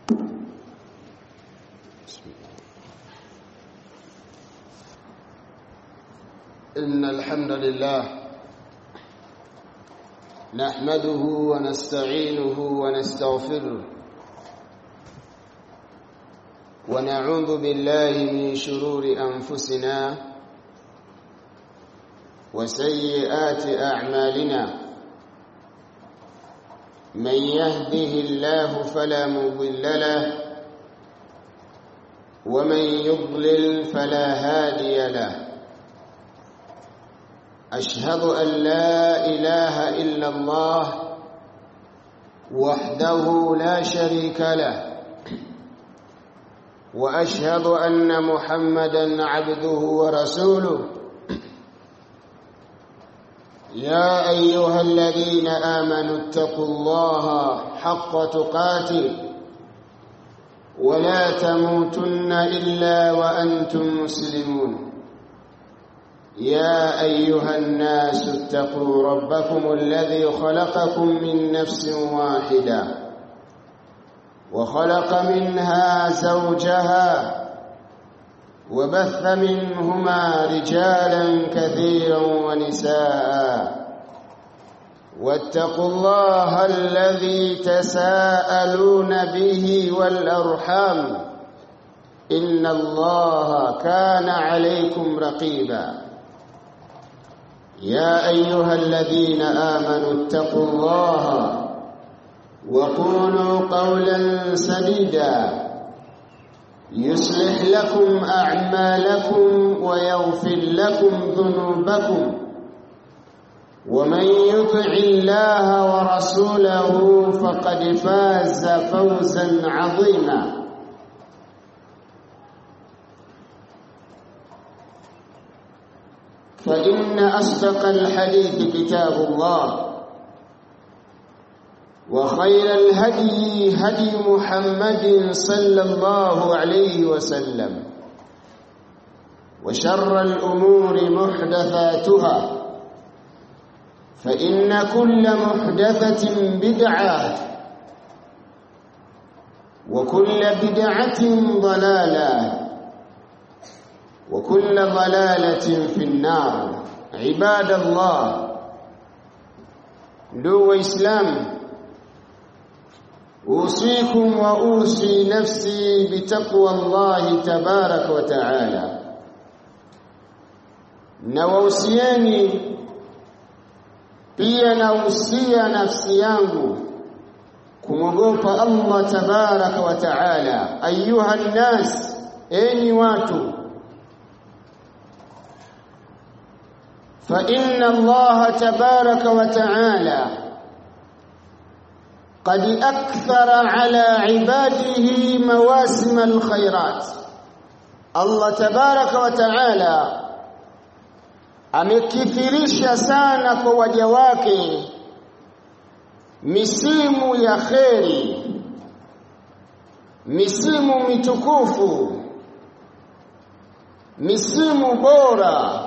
إن الحمد لله نحمده ونستعينه ونستغفره ونعوذ بالله من شرور أنفسنا وسيئات أعمالنا من يهده الله فلا مضل له ومن يضلل فلا هادي له أشهد أن لا إله إلا الله وحده لا شريك له وأشهد أن محمدا عبده ورسوله يا أيها الذين آمنوا اتقوا الله حق تقاته ولا تموتن إلا وأنتم مسلمون يا أيها الناس اتقوا ربكم الذي خلقكم من نفس واحدة وخلق منها زوجها وبث منهما رجالا كثيرا ونساء واتقوا الله الذي تساءلون به والأرحام إن الله كان عليكم رقيبا يا أيها الذين آمنوا اتقوا الله وقولوا قولا سديدا يصلح لكم أعمالكم ويغفر لكم ذنوبكم ومن يطع الله ورسوله فقد فاز فوزا عظيما فإن أصدق الحديث كتاب الله وخير الهدي هدي محمد صلى الله عليه وسلم وشر الأمور محدثاتها فإن كل محدثة بدعة وكل بدعة ضلالة وكل ضلالة في النار عباد الله دو إسلام أوصيكم وأوصي نفسي بتقوى الله تبارك وتعالى نوصيني pia nausia nafsi yangu kumwogopa Allah tabaraka wa taala ayuha nnas enyi watu fa inna Allah tabaraka wa taala قد أكثر على عباده مواسم الخيرات الله تبارك وتعالى amekithirisha sana kwa waja wake misimu ya kheri misimu mitukufu misimu bora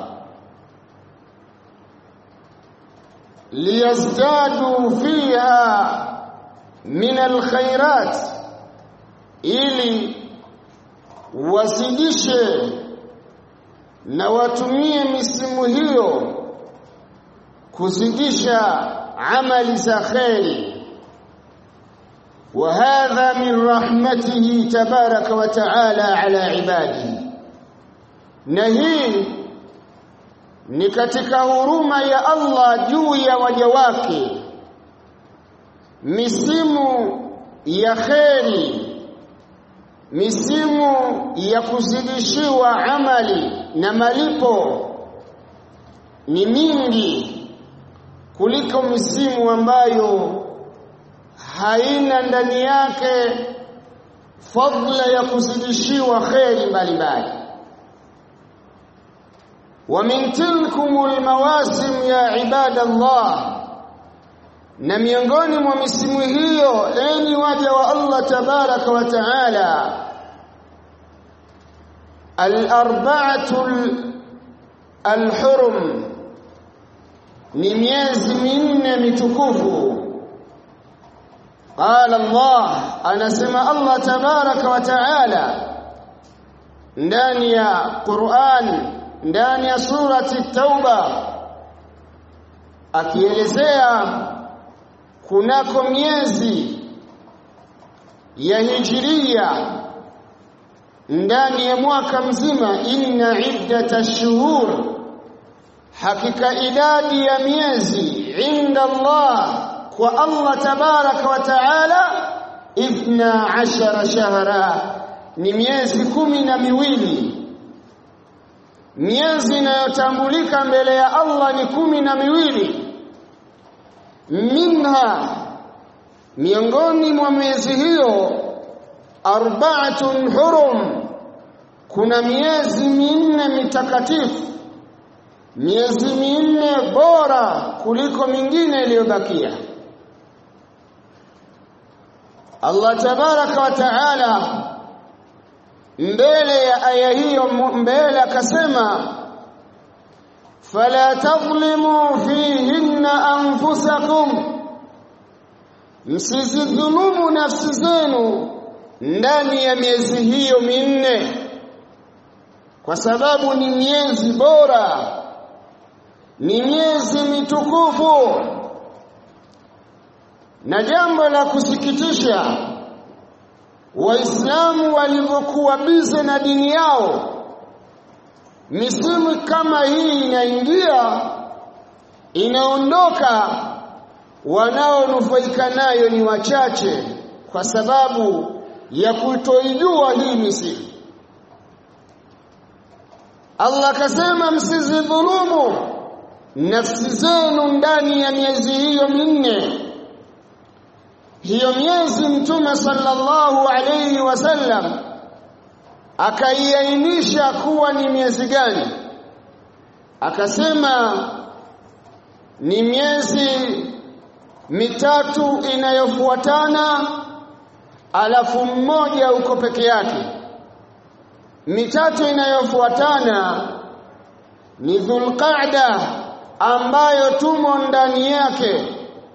liyazdadu fiha min alkhairat ili wazidishe na watumie misimu hiyo kuzidisha amali za kheri وهذا من رحمته تبارك وتعالى على عباده نهي ni katika huruma ya Allah juu ya waja wake misimu ya kheri misimu ya kuzidishiwa amali na malipo ni mingi kuliko misimu ambayo haina ndani yake fadla ya kuzidishiwa kheri mbalimbali wa min tilkumul mawasim ya ibadallah na miongoni mwa misimu hiyo enyi waja wa Allah tabaraka wa taala al-arba'atu al-hurum ni miezi minne mitukufu qala Allah anasema Allah tabaraka wa taala ndani ya Qur'an ndani ya surati Tauba akielezea kunako miezi ya hijiria ndani ya mwaka mzima inna iddata shuhur hakika idadi ya miezi inda Allah kwa Allah tabaraka wa taala ithna ashara shahra ni miezi kumi na miwili miezi inayotambulika mbele ya Allah ni kumi na miwili minha miongoni mwa miezi hiyo arba'atun hurum kuna miezi minne mitakatifu miezi minne bora kuliko mingine iliyobakia Allah tabaraka wa taala mbele ya aya hiyo mbele akasema fala tadhlimu fihinna anfusakum msizidhulumu nafsi zenu ndani ya miezi hiyo minne kwa sababu ni miezi bora ni miezi mitukufu na jambo la kusikitisha waislamu walivyokuwa bize na dini yao misimu kama hii inaingia inaondoka wanaonufaika nayo ni wachache kwa sababu ya kutoijua hii misimu Allah akasema msizidhulumu nafsi zenu ndani ya miezi hiyo minne hiyo miezi mtume sallallahu alayhi wasallam akaiainisha kuwa ni miezi gani akasema ni miezi mitatu inayofuatana alafu mmoja uko peke yake mitatu inayofuatana ni dhulqa'da ambayo tumo ndani yake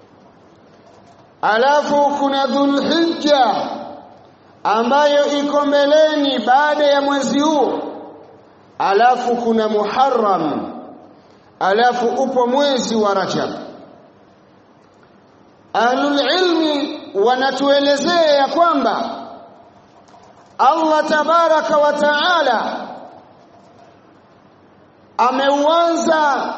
alafu kuna dhulhijja ambayo iko mbeleni baada ya mwezi huu alafu kuna muharram alafu upo mwezi wa rajab ahlul ilmi wanatuelezea ya kwamba Allah tabaraka wa taala ameuanza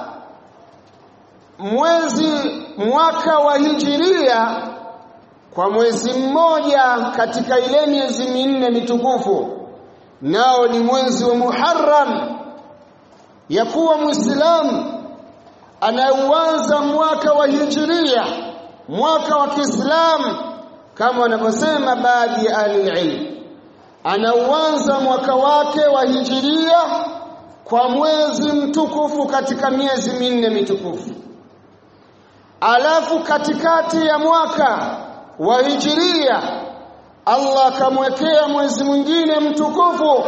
mwezi mwaka wa hijiria kwa mwezi mmoja katika ile miezi minne mitukufu nao ni mwezi wa Muharram ya kuwa Muislamu anauanza mwaka wa hijiria mwaka wa Kiislamu kama wanavyosema baadhi ya ahli anauanza mwaka wake wa hijiria kwa mwezi mtukufu katika miezi minne mitukufu alafu katikati ya mwaka wa hijiria Allah akamwekea mwezi mwingine mtukufu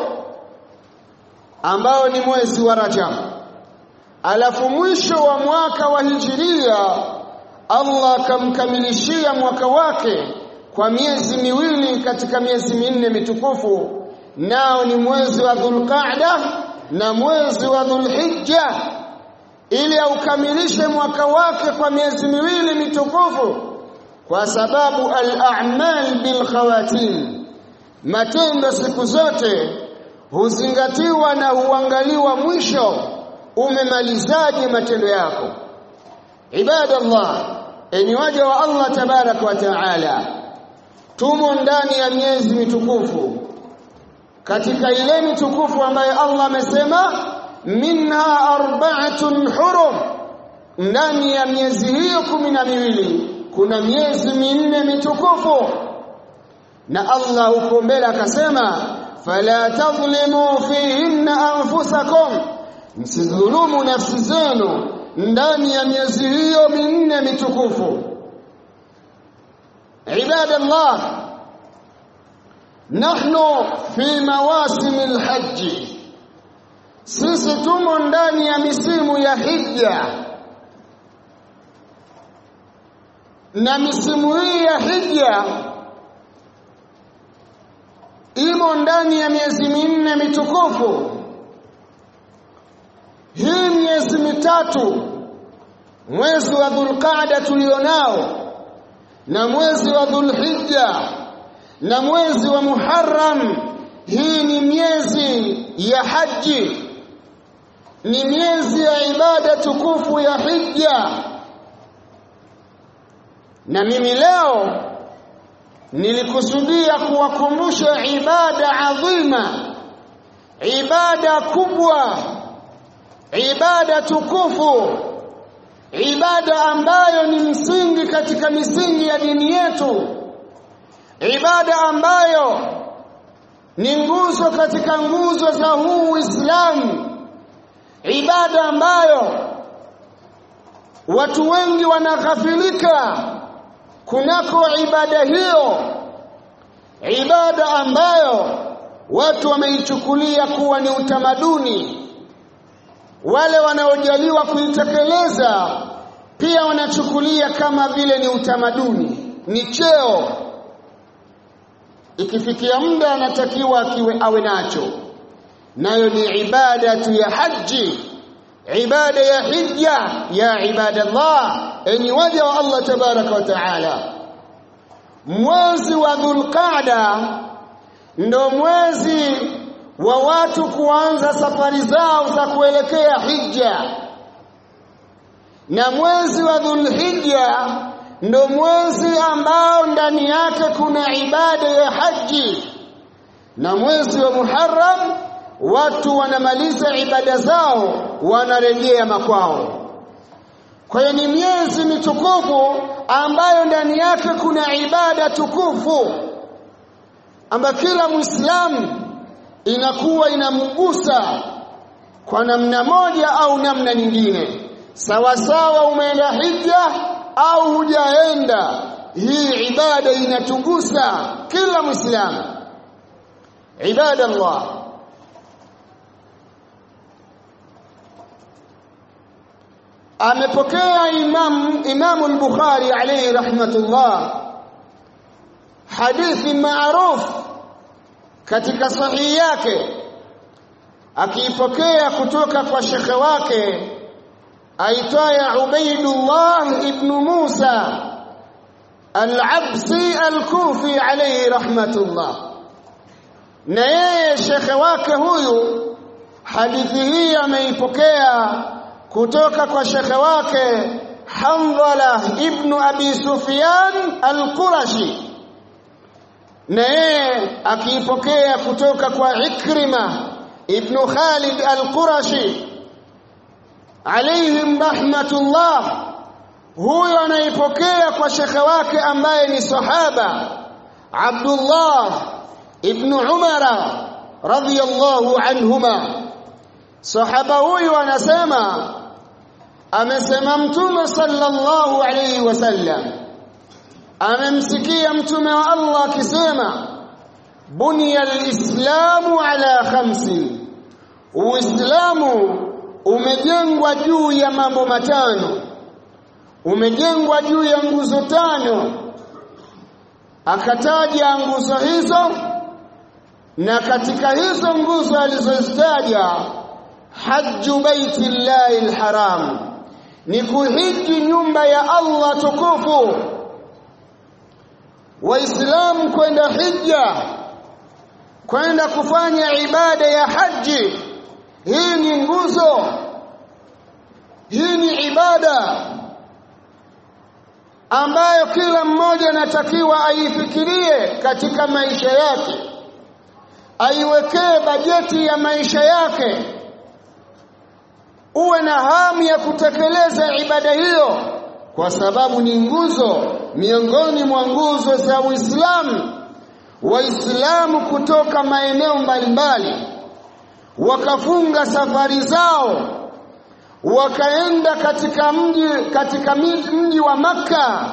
ambao ni mwezi wa Rajab alafu mwisho wa mwaka wa hijiria Allah akamkamilishia mwaka wake kwa miezi miwili katika miezi minne mitukufu nao ni mwezi wa Dhulqa'da na mwezi wa Dhulhijja ili aukamilishe mwaka wake kwa miezi miwili mitukufu kwa sababu al-a'mal bil khawatim matendo siku zote huzingatiwa na huangaliwa mwisho umemalizaje matendo yako ibadallah enyi waja wa Allah tabarak wa taala tumo ndani ya miezi mitukufu katika ile mitukufu ambayo Allah amesema minha arba'atun hurum ndani ya miezi hiyo kumi na miwili kuna miezi minne mitukufu na Allah huko mbele akasema fala tadhlimu fihinna anfusakum msidhulumu nafsi zenu ndani ya miezi hiyo minne mitukufu ibadallah nahnu fi mawasim alhajj sisi tumo ndani ya misimu ya hija na misimu hii ya hija imo ndani ya miezi minne mitukufu hii miezi mitatu mwezi wa dhulqaada tulionao na mwezi wa dhulhijja na mwezi wa muharram hii ni miezi ya haji ni miezi ya ibada tukufu ya hija na mimi leo nilikusudia kuwakumbusha ibada adhima ibada kubwa ibada tukufu ibada ambayo ni msingi katika misingi ya dini yetu ibada ambayo ni nguzo katika nguzo za huu Uislamu ibada ambayo watu wengi wanaghafilika kunako ibada hiyo ibada ambayo watu wameichukulia kuwa ni utamaduni wale wanaojaliwa kuitekeleza pia wanachukulia kama vile ni utamaduni ni cheo ikifikia muda anatakiwa akiwe awe nacho nayo ni ibadatu ya haji ibada ya hija ya ibadallah enyi waja wa Allah tabaraka wa taala mwezi wa dhulqaada ndo mwezi wa watu kuanza safari zao za kuelekea hija na mwezi wa dhulhijja ndo mwezi ambao ndani yake kuna ibada ya haji na mwezi wa muharram watu wanamaliza ibada zao wanarejea makwao kwa hiyo ni miezi mitukufu ambayo ndani yake kuna ibada tukufu ambayo kila muislamu inakuwa inamgusa kwa namna moja au namna nyingine sawa sawa umeenda hija au hujaenda hii ibada inatugusa kila muislamu ibada Allah amepokea imam Imam al-Bukhari alayhi rahmatullah hadithi maarufu katika sahihi yake akiipokea kutoka kwa shekhe wake aitwaye Ubaidullah ibn Musa al-Absi al-Kufi alayhi rahmatullah na yeye shekhe wake huyu hadithi hii ameipokea kutoka kwa shekhe wake Hamdala ibn Abi Sufyan al-Qurashi na yeye akiipokea kutoka kwa Ikrima ibn Khalid al-Qurashi alayhim rahmatullah huyo anaipokea kwa shekhe wake ambaye ni sahaba Abdullah ibn Umar radhiyallahu anhuma sahaba huyu anasema amesema mtume sallallahu alayhi wasallam amemsikia mtume wa Allah akisema bunya alislamu ala khamsi uislamu umejengwa juu ya mambo matano umejengwa juu ya nguzo tano akataja nguzo hizo na katika hizo nguzo alizozitaja hajju baiti llahi alharam ni kuhiji nyumba ya Allah tukufu waislamu kwenda hija kwenda kufanya ibada ya haji hii ni nguzo hii ni ibada ambayo kila mmoja anatakiwa aifikirie katika maisha yake aiwekee bajeti ya maisha yake uwe na hamu ya kutekeleza ibada hiyo kwa sababu ni nguzo miongoni mwa nguzo za Uislamu waislamu kutoka maeneo mbalimbali wakafunga safari zao wakaenda katika mji katika mji wa maka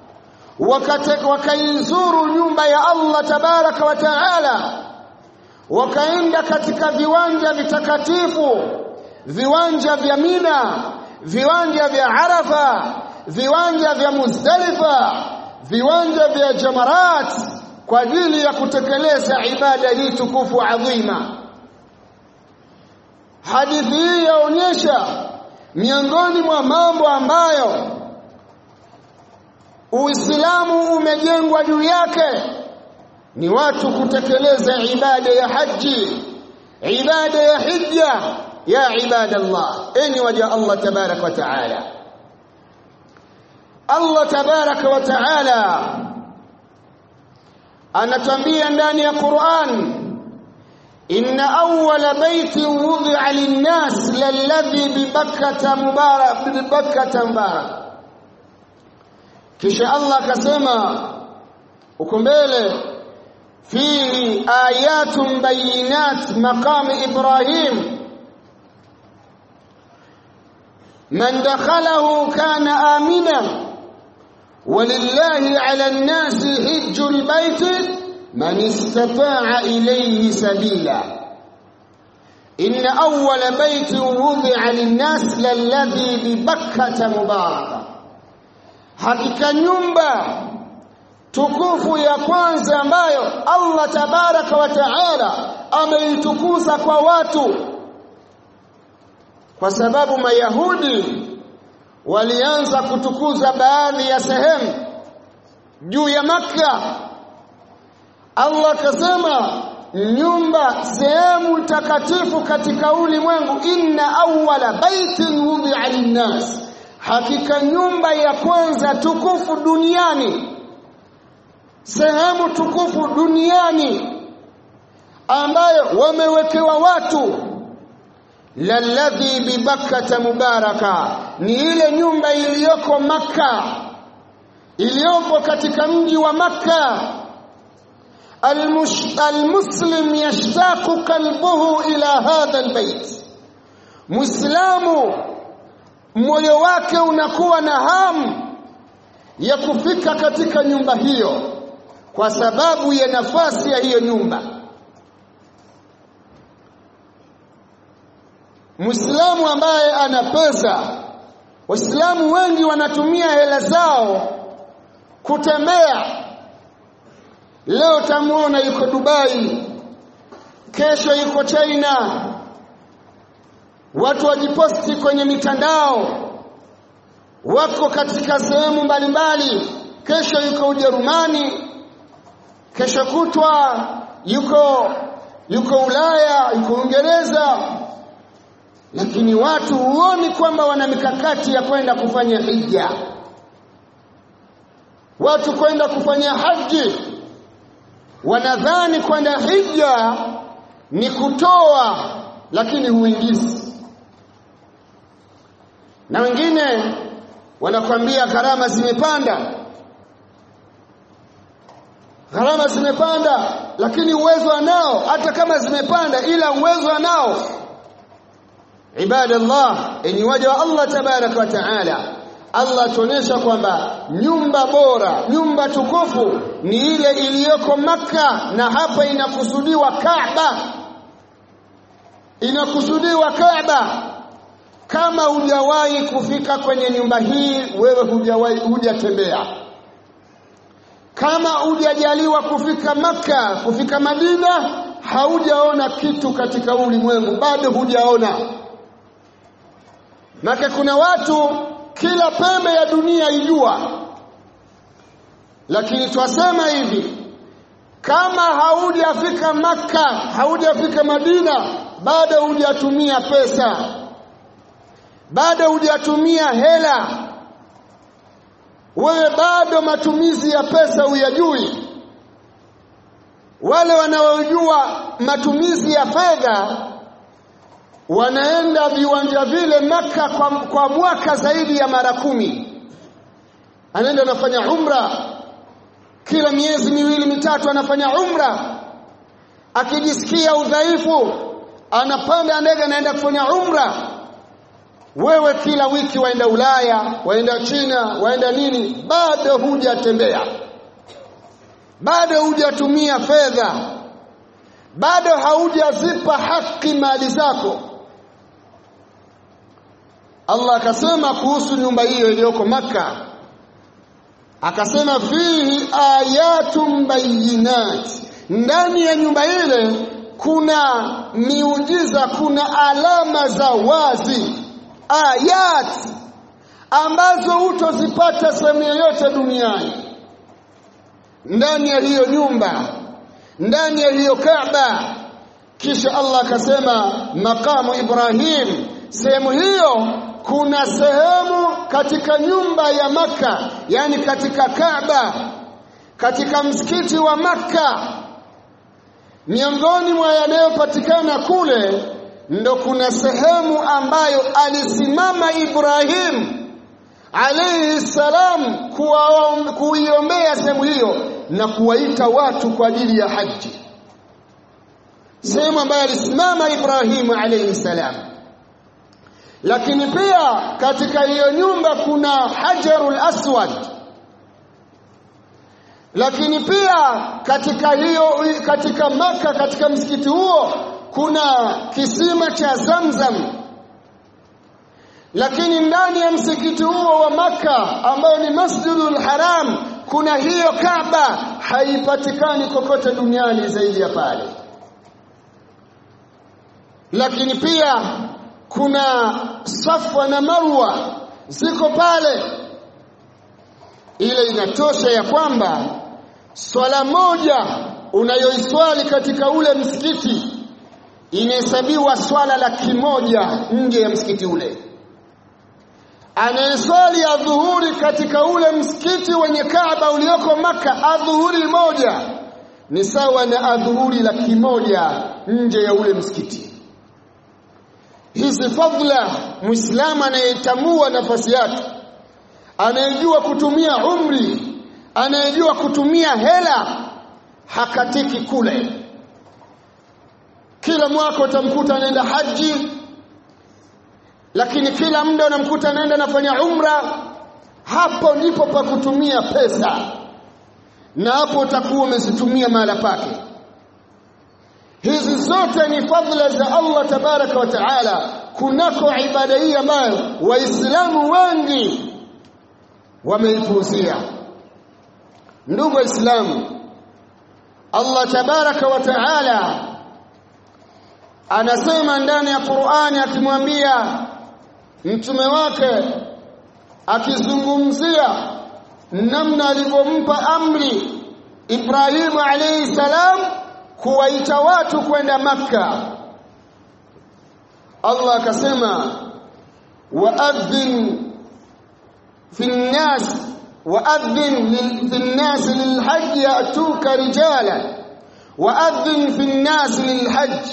wakaizuru nyumba ya Allah tabaraka wa taala wakaenda katika viwanja vitakatifu viwanja vya Mina viwanja vya Arafa viwanja vya Muzdalifa viwanja vya Jamarat kwa ajili ya kutekeleza ibada hii tukufu adhima hadithi hii yaonyesha miongoni mwa mambo ambayo Uislamu umejengwa juu yake ni watu kutekeleza ibada ya haji ibada ya hija ya ibadallah enyi waja Allah tabarak wa taala Allah tabarak wa taala anatambia ndani ya Qur'an inna awwala baiti wudi'a lin-nas lalladhi bi Bakkah mubarak bi Bakkah mubarak kisha Allah akasema uko mbele fihi ayatun bayinat maqam Ibrahim man dakhalahu kana amina ولله على الناس حج البيت من استطاع إليه سبيلا إن أول بيت وضع للناس للذي ببكة مباركة hakika nyumba tukufu ya kwanza ambayo Allah tabaraka wa taala ameitukuza kwa watu kwa sababu mayahudi walianza kutukuza baadhi ya sehemu juu ya Makka Allah akasema nyumba sehemu takatifu katika ulimwengu inna awwala baitin wudi'a linnas hakika nyumba ya kwanza tukufu duniani sehemu tukufu duniani ambayo wamewekewa watu lalladhi bibakkata mubaraka ni ile nyumba iliyoko maka iliyopo katika mji wa maka almuslim yashtaqu qalbuhu ila hadha albayt muislamu moyo wake unakuwa na hamu ya kufika katika nyumba hiyo kwa sababu ya nafasi ya hiyo nyumba Muislamu ambaye ana pesa Waislamu wengi wanatumia hela zao kutembea leo tamuona yuko Dubai kesho yuko China watu wajiposti kwenye mitandao wako katika sehemu mbalimbali kesho yuko Ujerumani kesho kutwa yuko yuko Ulaya yuko Uingereza lakini watu huoni kwamba wana mikakati ya kwenda kufanya hija watu kwenda kufanya haji wanadhani kwenda hija ni kutoa lakini huingizi na wengine wanakwambia gharama zimepanda gharama zimepanda lakini uwezo anao hata kama zimepanda ila uwezo anao ibadallah enyi waja wa Allah tabarak wa taala Allah tuonyesha kwamba nyumba bora nyumba tukufu ni ile iliyoko maka na hapa inakusudiwa Kaaba inakusudiwa Kaaba kama hujawahi kufika kwenye nyumba hii wewe hujawahi hujatembea kama hujajaliwa kufika maka kufika Madina haujaona kitu katika ulimwengu bado hujaona Maka kuna watu kila pembe ya dunia ijua. Lakini twasema hivi, kama haujafika Makka, haujafika Madina, bado hujatumia pesa. Bado hujatumia hela. Wewe bado matumizi ya pesa huyajui. Wale wanaojua matumizi ya fedha wanaenda viwanja vile maka kwa, kwa mwaka zaidi ya mara kumi anaenda anafanya umra kila miezi miwili mitatu anafanya umra akijisikia udhaifu anapanda ndege anaenda kufanya umra wewe kila wiki waenda Ulaya waenda China waenda nini bado hujatembea bado hujatumia fedha bado haujazipa haki mali zako Allah akasema kuhusu nyumba hiyo iliyoko Makka akasema fihi ayatun bayinat ndani ya nyumba ile kuna miujiza kuna alama za wazi ayat ambazo hutozipata sehemu yoyote duniani ndani ya hiyo nyumba ndani ya hiyo Kaaba kisha Allah akasema makamu Ibrahim sehemu hiyo kuna sehemu katika nyumba ya maka yani katika Kaaba katika msikiti wa maka miongoni mwa yanayopatikana kule ndo kuna sehemu ambayo alisimama Ibrahim alayhi salam kuiombea sehemu hiyo na kuwaita watu kwa ajili ya haji sehemu ambayo alisimama Ibrahim alayhi salam lakini pia katika hiyo nyumba kuna hajarul aswad lakini pia katika hiyo katika maka katika msikiti huo kuna kisima cha Zamzam lakini ndani ya msikiti huo wa maka ambao ni Masjidul Haram kuna hiyo Kaaba haipatikani kokote duniani zaidi ya pale lakini pia kuna Safa na Marwa ziko pale ile inatosha ya kwamba swala moja unayoiswali katika ule msikiti inahesabiwa swala laki moja nje ya msikiti ule anayeswali adhuhuri katika ule msikiti wenye Kaaba ulioko maka adhuhuri moja ni sawa na adhuhuri laki moja nje ya ule msikiti hizi fadhila muislamu anayetambua nafasi yake anayejua kutumia umri anayejua kutumia hela hakatiki kule kila mwaka utamkuta anaenda haji lakini kila muda unamkuta anaenda anafanya umra hapo ndipo pa kutumia pesa na hapo utakuwa umezitumia mahala pake hizi zote ni fadhila za Allah tabaraka wa taala kunako ibada hii ambayo waislamu wengi wameipuuzia ndugu waislamu Allah tabaraka wa taala anasema ndani ya Qur'ani akimwambia mtume wake akizungumzia namna alivyompa amri Ibrahimu alayhi salam kuwaita watu kwenda Makka Allah akasema waadhin fi nnas waadhin fi nnas lilhajj yatuka rijala waadhin fi nnas lilhajj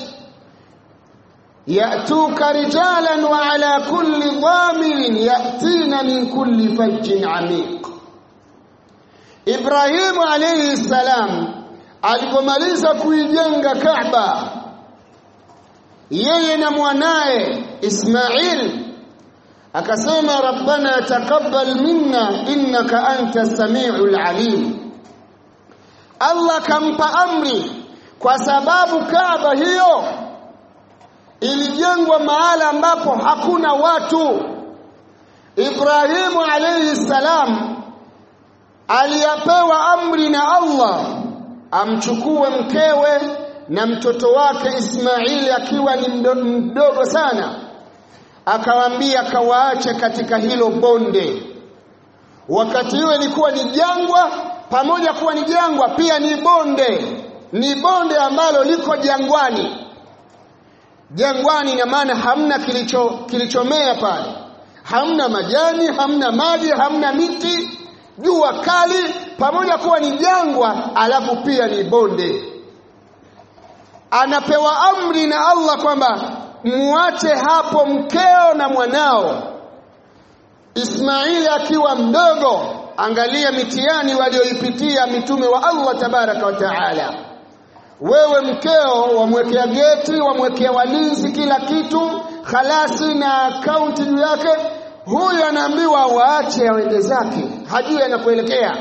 يأتوك رجالا وعلى كل ضامر يأتين من كل فج عميق إبراهيم عليه السلام alipomaliza kuijenga Kaaba yeye na mwanaye Ismail akasema rabbana taqabbal minna innaka anta samiul alim Allah kampa amri kwa sababu Kaaba hiyo ilijengwa mahala ambapo hakuna watu Ibrahimu alayhi salam aliyapewa amri na Allah amchukue mkewe na mtoto wake Ismaili akiwa ni mdogo sana akawaambia kawaache katika hilo bonde wakati huo ilikuwa ni jangwa pamoja kuwa ni jangwa pia ni bonde ni bonde ambalo liko jangwani jangwani na maana hamna kilicho kilichomea pale hamna majani hamna maji hamna miti jua kali pamoja kuwa ni jangwa alafu pia ni bonde anapewa amri na Allah kwamba muache hapo mkeo na mwanao Ismaili akiwa mdogo angalia mitihani walioipitia mitume wa Allah tabaraka wa taala wewe mkeo wamwekea geti wamwekea walinzi kila kitu khalasi na akaunti juu yake huyu anaambiwa waache aende zake hajui anakuelekea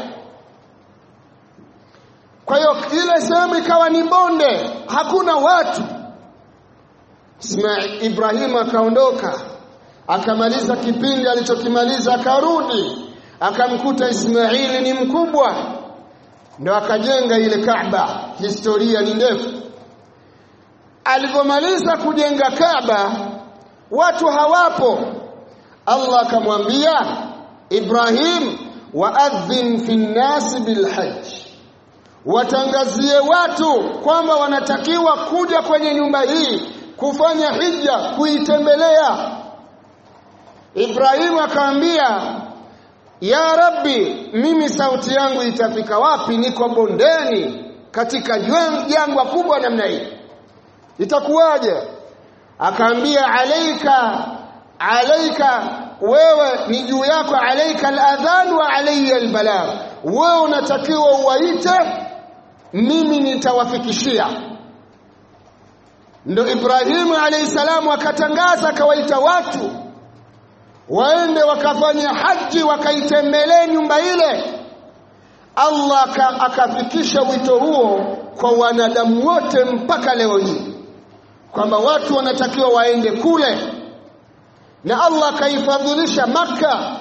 kwa hiyo ile sehemu ikawa ni bonde hakuna watu Ismail Ibrahim akaondoka akamaliza kipindi alichokimaliza akarudi akamkuta Ismaili ni mkubwa ndo akajenga ile Kaaba historia ni ndefu alipomaliza kujenga Kaaba watu hawapo Allah akamwambia Ibrahim waadhin fi nnasi bilhajj watangazie watu kwamba wanatakiwa kuja kwenye nyumba hii kufanya hija kuitembelea Ibrahim akamwambia ya rabbi mimi sauti yangu itafika wapi niko bondeni katika jangwa kubwa namna hii itakuwaje akaambia alaika alaika wewe ni juu yako alaika aladhan wa alayya albalagh wewe unatakiwa uwaite mimi nitawafikishia ndo Ibrahimu alayhi salamu akatangaza akawaita watu waende wakafanya haji wakaitembelee nyumba ile Allah akafikisha wito huo kwa wanadamu wote mpaka leo hii kwamba watu wanatakiwa waende kule na Allah akaifadhilisha maka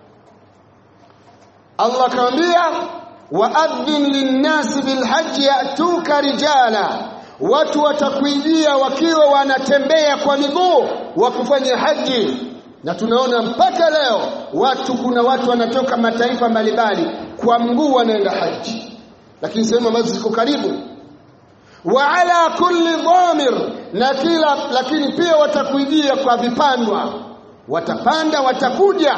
Allah akamwambia waadhin linnasi bilhaji yatuka rijala watu watakuijia wakiwa wanatembea kwa miguu wakufanya haji na tunaona mpaka leo watu kuna watu wanatoka mataifa mbalimbali kwa mguu wanaenda haji lakini sehemu ambazo ziko karibu wa ala kulli dhamir na kila lakini pia watakuijia kwa vipandwa watapanda watakuja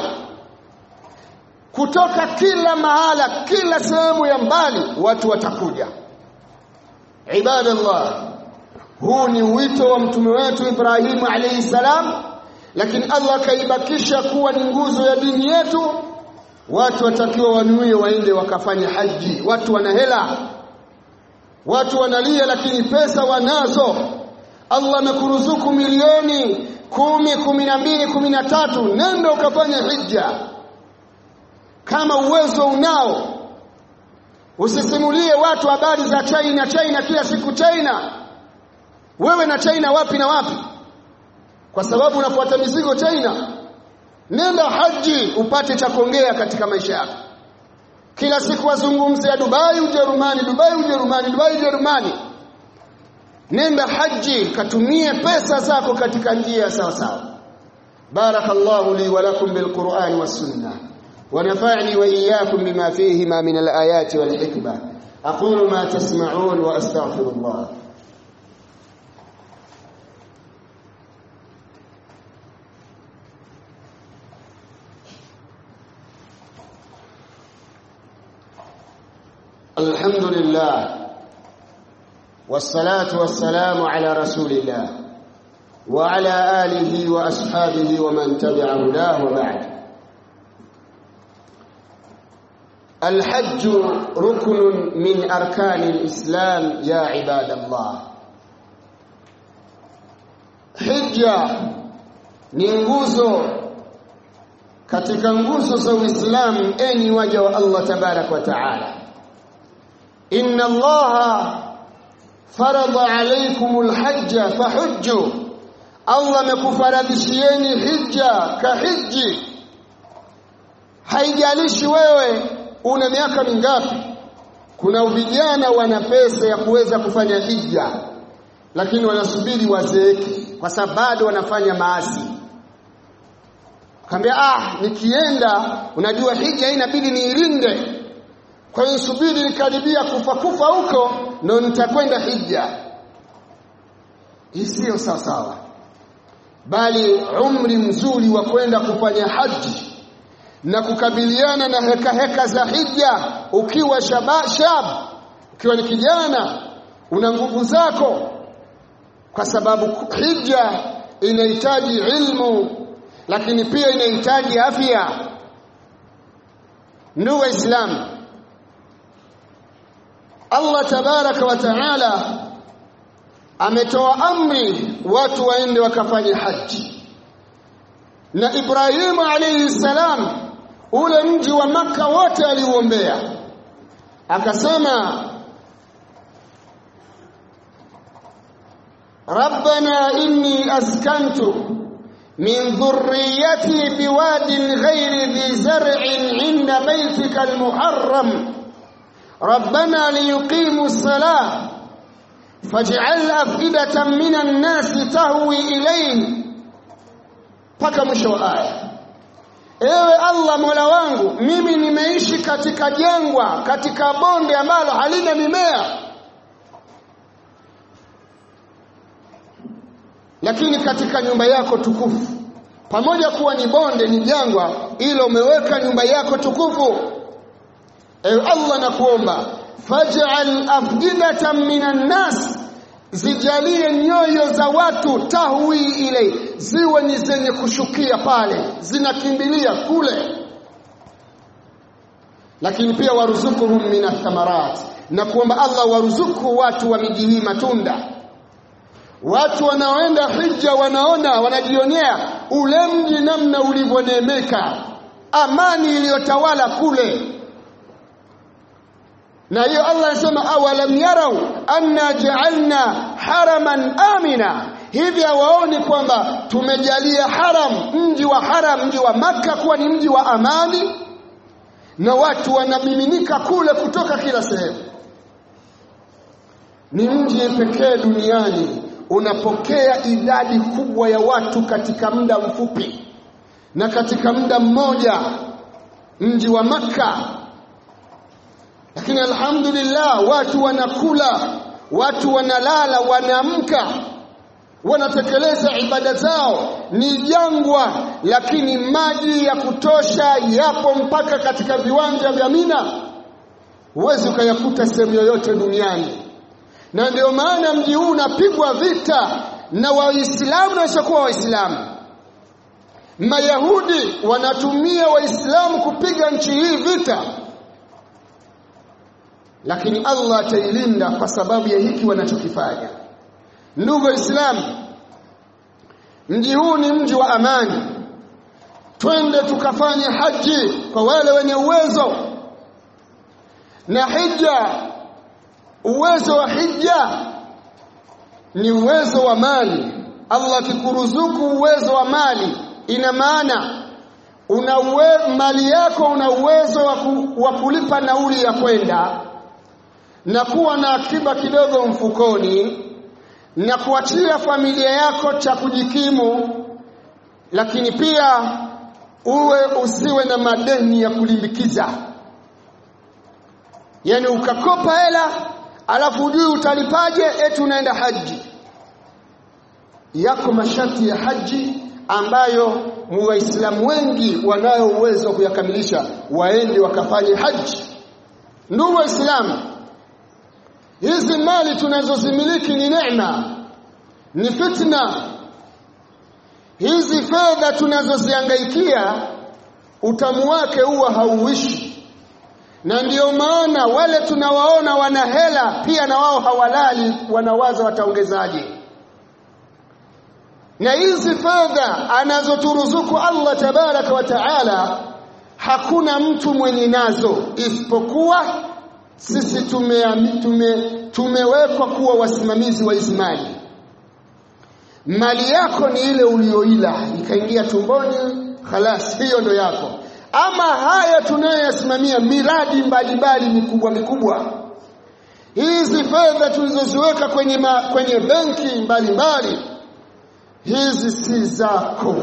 kutoka kila mahala kila sehemu ya mbali watu watakuja ibadallah huu ni wito wa mtume wetu Ibrahimu alayhi salam lakini Allah akaibakisha kuwa ni nguzo ya dini yetu watu watakiwa wanuie waende wakafanya haji watu wana hela watu wanalia lakini pesa wanazo Allah amekuruzuku milioni kumi kumi na mbili kumi na tatu nenda ukafanya hija kama uwezo unao usisimulie watu habari za China China kila siku China wewe na China wapi na wapi kwa sababu unafuata mizigo China nenda haji upate cha kuongea katika maisha yako kila siku wazungumze ya Dubai Ujerumani Dubai Ujerumani Dubai Ujerumani nenda haji katumie pesa zako katika njia sawa sawa barakallahu li wa lakum bilqur'ani was sunnah ونفعني وإياكم بما فيهما من الآيات والحكمة أقول ما تسمعون وأستغفر الله الحمد لله والصلاة والسلام على رسول الله وعلى آله وأصحابه ومن تبع هداه وبعد الحج ركن من أركان الإسلام يا عباد الله حجة ni nguzo katika nguzo za Uislamu enyi waja wa Allah tabarak wa taala inna Allah farada alaykumul hajja fahujju Allah amekufaradhishieni hija kahiji haijalishi wewe una miaka mingapi kuna vijana wana pesa ya kuweza kufanya hija lakini wanasubiri wazeeke kwa sababu bado wanafanya maasi Kaambia ah nikienda unajua hija inabidi niilinde. Kwa hiyo subiri nikaribia kufa kufa huko ndio nitakwenda hija. Hii sio sawa sawa. Bali umri mzuri wa kwenda kufanya haji na kukabiliana na heka heka za hija ukiwa shaba, shab ukiwa ni kijana una nguvu zako kwa sababu hija inahitaji ilmu lakini pia inahitaji afya ndugu waislamu Allah tabaraka wa taala ametoa amri watu waende wakafanye haji na Ibrahimu alayhi salam ule mji wa maka wote aliuombea akasema Rabbana inni askantu min dhurriyyati biwadin ghairi dhi zar'in 'inda baytika al-muharram rabbana liyuqimu as-salah faj'al afidatan minan nasi tahwi ilayhi paka mwisho wa aya ewe Allah Mola wangu mimi nimeishi katika jangwa katika bonde ambalo halina mimea lakini katika nyumba yako tukufu pamoja kuwa ni bonde ni jangwa ilo umeweka nyumba yako tukufu ewe Allah nakuomba faj'al afidatan minan nas zijalie nyoyo za watu tahwi ile ziwe ni zenye kushukia pale zinakimbilia kule lakini pia waruzukuhum min athamarat na kuomba Allah waruzuku watu wa miji hii matunda watu wanaoenda hija wanaona wanajionea ule mji namna ulivyoneemeka amani iliyotawala kule na hiyo Allah anasema awalam yarau anna ja'alna haraman amina hivi hawaoni kwamba tumejalia haram mji wa haram mji wa maka kuwa ni mji wa amani na watu wanamiminika kule kutoka kila sehemu ni mji pekee duniani unapokea idadi kubwa ya watu katika muda mfupi na katika muda mmoja mji wa maka lakini alhamdulillah watu wanakula watu wanalala wanaamka wanatekeleza ibada zao ni jangwa lakini maji ya kutosha yapo mpaka katika viwanja vya Mina huwezi ukayakuta sehemu yoyote duniani na ndio maana mji huu unapigwa vita na waislamu na wasiokuwa waislamu mayahudi wanatumia waislamu kupiga nchi hii vita lakini Allah atailinda kwa sababu ya hiki wanachokifanya ndugu waislamu mji huu ni mji wa amani twende tukafanye haji kwa wale wenye uwezo na hija uwezo wa hija ni uwezo wa mali Allah akikuruzuku uwezo wa mali ina maana una uwe, mali yako una uwezo wa kulipa nauli ya kwenda na kuwa na akiba kidogo mfukoni na kuachia familia yako cha kujikimu lakini pia uwe usiwe na madeni ya kulimbikiza yani ukakopa hela alafu ujui utalipaje eti unaenda haji yako masharti ya haji ambayo waislamu wengi wanayo uwezo wa kuyakamilisha waende wakafanye haji ndugu waislamu hizi mali tunazozimiliki ni neema ni fitna hizi fedha tunazozihangaikia utamu wake huwa hauishi na ndiyo maana wale tunawaona wana hela pia na wao hawalali wanawaza wataongezaje na hizi fedha anazoturuzuku Allah tabaraka wa taala hakuna mtu mwenye nazo isipokuwa sisi tume, tume, tumewekwa kuwa wasimamizi wa hizi mali mali yako ni ile ulioila ikaingia tumboni khalas hiyo ndo yako ama haya tunayoyasimamia miradi mbalimbali mikubwa mikubwa hizi fedha tulizoziweka kwenye ma, kwenye benki mbalimbali hizi si zako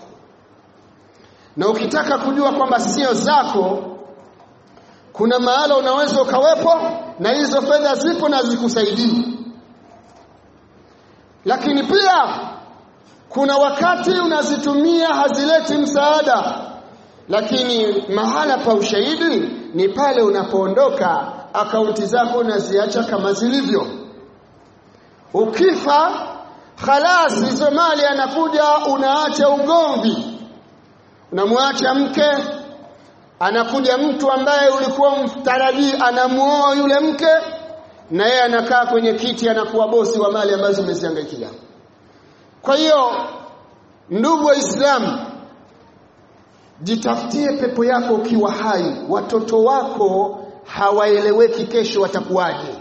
na ukitaka kujua kwamba sio zako kuna mahala unaweza ukawepo na hizo fedha zipo na zikusaidii lakini pia kuna wakati unazitumia hazileti msaada lakini mahala pa ushahidi ni pale unapoondoka akaunti zako unaziacha kama zilivyo ukifa khalas hizo mali anakuja unaacha ugomvi unamwacha mke anakuja mtu ambaye ulikuwa mtarajii anamuoa yule mke na yeye anakaa kwenye kiti anakuwa bosi wa mali ambazo umezihangaikia kwa hiyo ndugu waislamu jitafutie pepo yako ukiwa hai watoto wako hawaeleweki kesho watakuwaje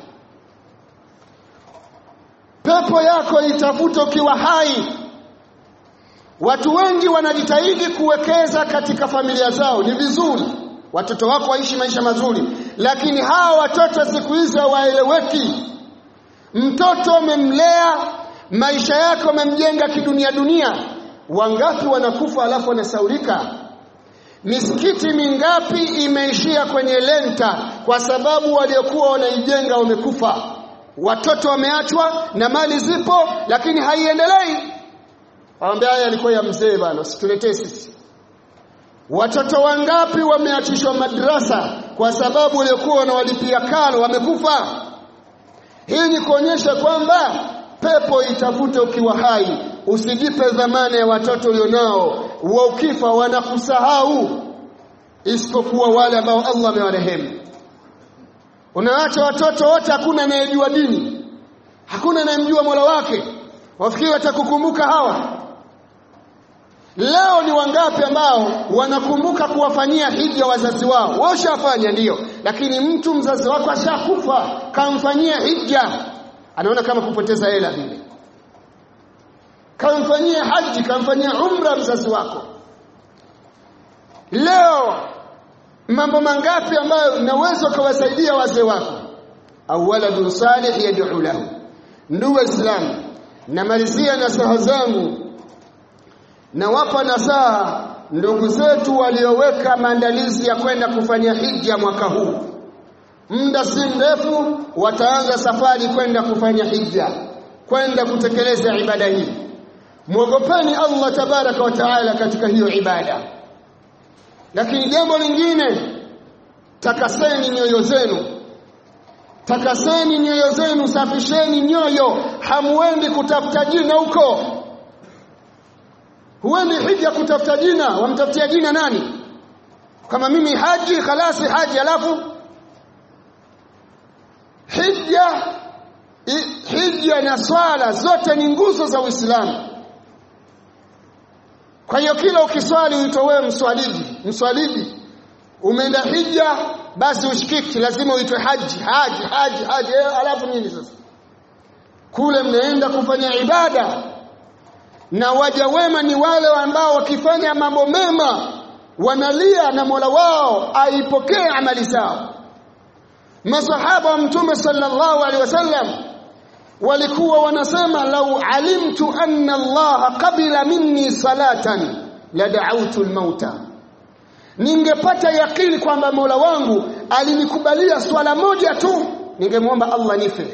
pepo yako itafute ukiwa hai watu wengi wanajitahidi kuwekeza katika familia zao ni vizuri watoto wako waishi maisha mazuri lakini hawa watoto siku hizi hawaeleweki mtoto umemlea maisha yako umemjenga kidunia dunia wangapi wanakufa alafu wanasaurika misikiti mingapi imeishia kwenye lenta kwa sababu waliokuwa wanaijenga wamekufa watoto wameachwa na mali zipo lakini haiendelei waambia haya yalikuwa ya mzee bana usituletee sisi watoto wangapi wameachishwa madrasa kwa sababu waliokuwa wanawalipia karo wamekufa hii ni kuonyesha kwamba pepo itafute ukiwa hai usijipe dhamana ya watoto ulionao wa ukifa wanakusahau isipokuwa wale ambao Allah amewarehemu unaacha watoto wote hakuna anayejua dini hakuna anayemjua Mola wake wafikiri watakukumbuka hawa leo ni wangapi ambao wanakumbuka kuwafanyia hija wazazi wao washafanya ndiyo lakini mtu mzazi wako ashakufa kamfanyia hija anaona kama kupoteza hela vile kamfanyia haji kamfanyia umra mzazi wako leo mambo mangapi ambayo unaweza ukawasaidia wazee wako au waladun salih yad'u lahu ndugu waislamu namalizia nasaha zangu nawapa nasaha ndugu zetu walioweka maandalizi ya kwenda kufanya hija mwaka huu muda si mrefu wataanza safari kwenda kufanya hija kwenda kutekeleza ibada hii mwogopeni Allah tabaraka wa taala katika hiyo ibada lakini jambo lingine takaseni nyoyo zenu takaseni nyoyo zenu safisheni nyoyo hamwendi kutafuta jina huko huendi hija kutafuta jina wamtafutia jina nani kama mimi haji khalasi haji alafu hija hija na swala zote ni nguzo za Uislamu kwa hiyo kila ukiswali uitwe wewe mswaliji mswaliji umeenda hija basi ushikiki lazima uitwe haji haji haji haji alafu nini sasa kule mnaenda kufanya ibada na waja wema ni wale ambao wakifanya mambo mema wanalia na Mola wao aipokee amali zao masahaba wa mtume sallallahu alaihi wasallam walikuwa wanasema lau alimtu anna Allah qabila minni salatan la da'awtu al-mauta ningepata yakini kwamba Mola wangu alinikubalia swala moja tu ningemwomba Allah nife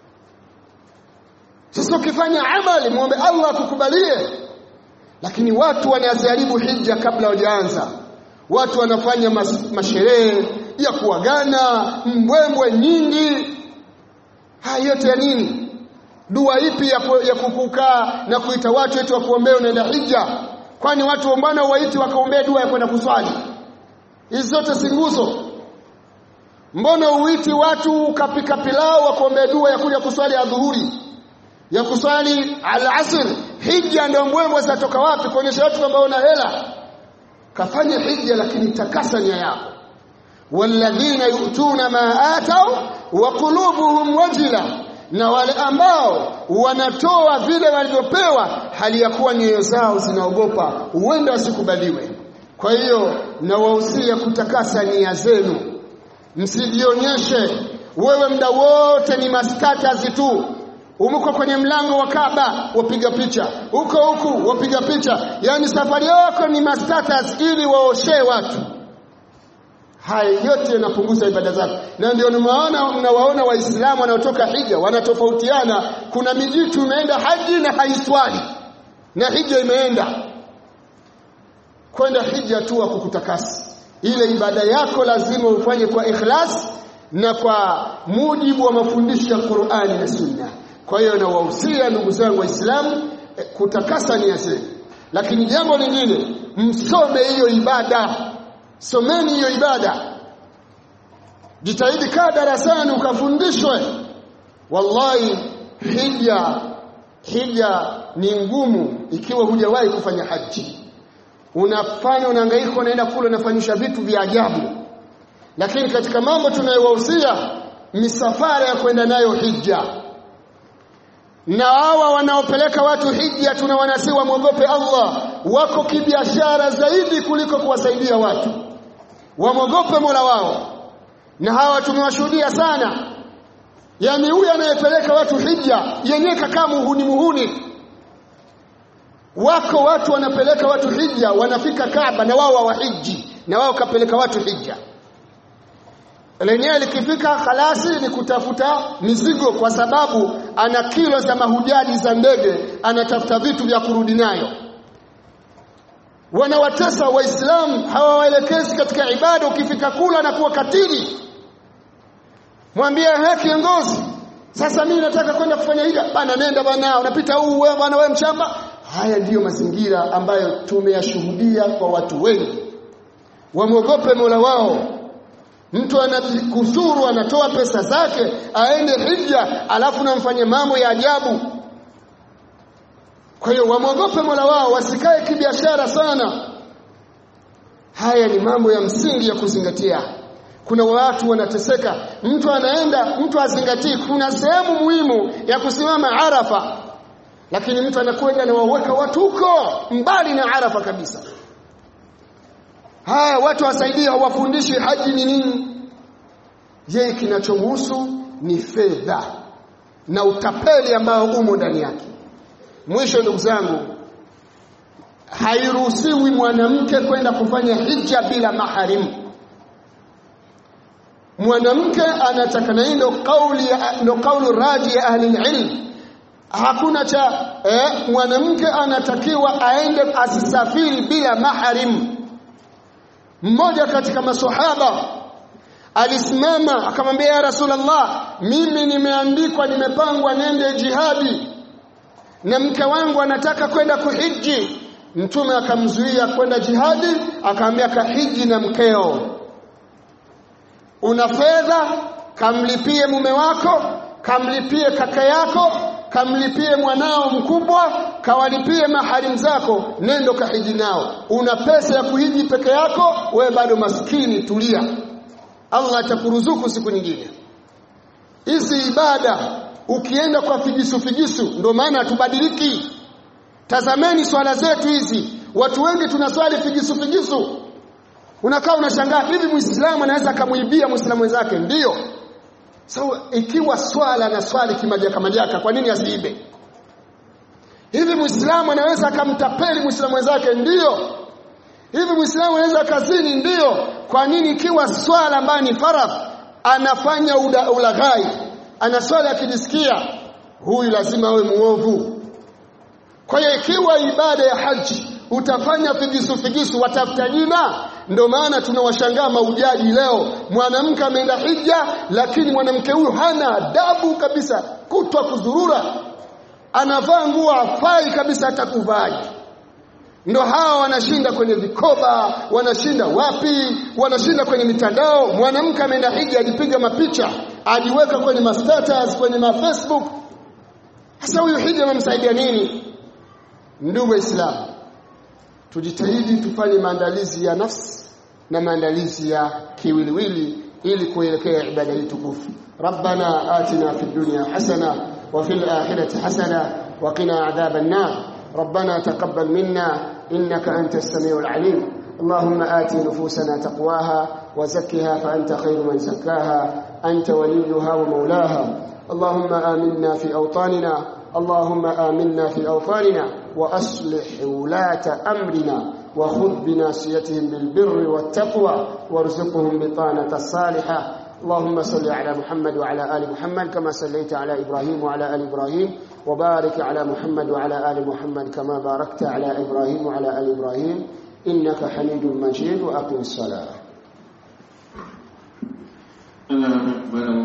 sasa ukifanya amali muombe Allah akukubalie lakini watu wanaziharibu hija kabla hawajaanza watu wanafanya masherehe ya kuagana mbwembwe nyingi haya yote ya nini dua ipi ya, ku, ya kukukaa na kuita watu eti wakuombea unaenda hija kwani watu mbona waiti wakaombea dua ya kwenda kuswali hizi zote si nguzo mbona uiti watu ukapika pilau wakuombea dua ya kuja kuswali adhuhuri ya kuswali al-asr hija ndio mbwembwe zitatoka wapi kuonyesha watu kwamba una hela kafanye hija lakini takasa nia yako walladhina yu'tuna ma atau wa qulubuhum wajila na wale ambao wanatoa vile walivyopewa hali ya kuwa nyoyo zao zinaogopa huenda wasikubaliwe kwa hiyo nawahusia kutakasa nia zenu msijionyeshe wewe mda wote ni mastatus tu umko kwenye mlango wa Kaaba wapiga picha huko huku wapiga picha yani safari yako ni mastatus ili waoshee watu haya yote yanapunguza ibada zako na ndio mnaona mnawaona waislamu wanaotoka hija wanatofautiana kuna mijitu imeenda haji na haiswali na hija imeenda kwenda hija tu wa kukutakasi ile ibada yako lazima ufanye kwa ikhlas na kwa mujibu wa mafundisho ya Qur'ani na Sunna kwa hiyo nawahusia ndugu zangu waislamu kutakasa nia zenu lakini jambo lingine msome hiyo ibada someni hiyo ibada jitahidi kaa darasani ukafundishwe wallahi hija hija ni ngumu ikiwa hujawahi kufanya haji unafanya unahangaika unaenda kule unafanyisha vitu vya ajabu lakini katika mambo tunayowahusia misafara ya kwenda nayo hija na hawa wanaopeleka watu hija tunawanasiwa mwogope Allah wako kibiashara zaidi kuliko kuwasaidia watu wamwogope Mola wao na hawa tumewashuhudia sana yani huyu anayepeleka watu hija yenyewe kakaa muhuni muhuni wako watu wanapeleka watu hija wanafika Kaaba na wao hawahiji na wao kapeleka watu hija lenyewe likifika khalasi ni kutafuta mizigo kwa sababu ana kilo za mahujaji za ndege anatafuta vitu vya kurudi nayo wanawatesa waislamu hawawaelekezi katika ibada ukifika kula na kuwa katili mwambie he kiongozi sasa mimi nataka kwenda kufanya hija bana nenda bana unapita huu wewe bana wewe mchamba haya ndiyo mazingira ambayo tumeyashuhudia kwa watu wengi wamwogope Mola wao mtu anajikusuru anatoa pesa zake aende hija alafu namfanye mambo ya ajabu kwa hiyo wamwogope Mola wao wasikae kibiashara sana haya ni mambo ya msingi ya kuzingatia kuna watu wanateseka mtu anaenda mtu azingatii kuna sehemu muhimu ya kusimama Arafa lakini mtu anakwenda na waweka watu huko mbali na Arafa kabisa haya watu wasaidie wafundishi haji ni nini yeye kinachomhusu ni fedha na utapeli ambao umo ndani yake mwisho ndugu zangu hairuhusiwi mwanamke kwenda kufanya hija bila maharimu mwanamke anataka na ndo kauli ndo kauli raji ya ahli ilm hakuna cha eh, mwanamke anatakiwa aende asisafiri bila maharimu mmoja katika maswahaba alisimama akamwambia ya rasulullah mimi nimeandikwa nimepangwa nende jihadi na mke wangu anataka kwenda kuhiji mtume akamzuia kwenda jihadi akamwambia kahiji na mkeo una fedha kamlipie mume wako kamlipie kaka yako kamlipie mwanao mkubwa kawalipie maharimu zako nendo kahiji nao una pesa ya kuhiji peke yako wewe bado maskini tulia Allah atakuruzuku siku nyingine hizi ibada ukienda kwa figisu figisu ndio maana hatubadiliki tazameni swala zetu hizi watu wengi tunaswali figisu figisu unakaa unashangaa hivi muislamu anaweza akamuibia muislamu mwenzake ndiyo so ikiwa swala na swali kimajaka majaka kwa nini asiibe hivi muislamu anaweza akamtapeli muislamu mwenzake ndiyo hivi muislamu anaweza kazini ndiyo kwa nini ikiwa swala ambayo ni faradh anafanya ulaghai ana swala akijisikia huyu lazima awe muovu kwa hiyo ikiwa ibada ya haji utafanya figisu figisu watafuta jina ndio maana tunawashangaa maujaji leo mwanamke ameenda hija lakini mwanamke huyu hana adabu kabisa kutwa kuzurura anavaa nguo afai kabisa hata kuvaaji ndo hawa wanashinda kwenye vikoba wanashinda wapi wanashinda kwenye mitandao mwanamke ameenda hija ajipiga mapicha ajiweka kwenye mastatus kwenye mafacebook sasa huyu hija amemsaidia nini ndugu waislamu tujitahidi tufanye maandalizi ya nafsi na maandalizi ya kiwiliwili ili kuelekea ibada hii tukufu ربنا آتنا في الدنيا حسنة وفي الآخرة حسنة وقنا عذاب النار ربنا تقبل منا إنك أنت السميع العليم اللهم آت نفوسنا تقواها وزكها فأنت خير من زكاها أنت وليها ومولاها اللهم آمنا في أوطاننا اللهم آمنا في أوطاننا وأصلح ولاة أمرنا وخذ بناصيتهم بالبر والتقوى وارزقهم بطانة الصالحة اللهم صل على محمد وعلى آل محمد كما صليت على إبراهيم وعلى آل إبراهيم وبارك على محمد وعلى آل محمد كما باركت على إبراهيم وعلى آل إبراهيم إنك حميد مجيد وأقم الصلاة الله أكبر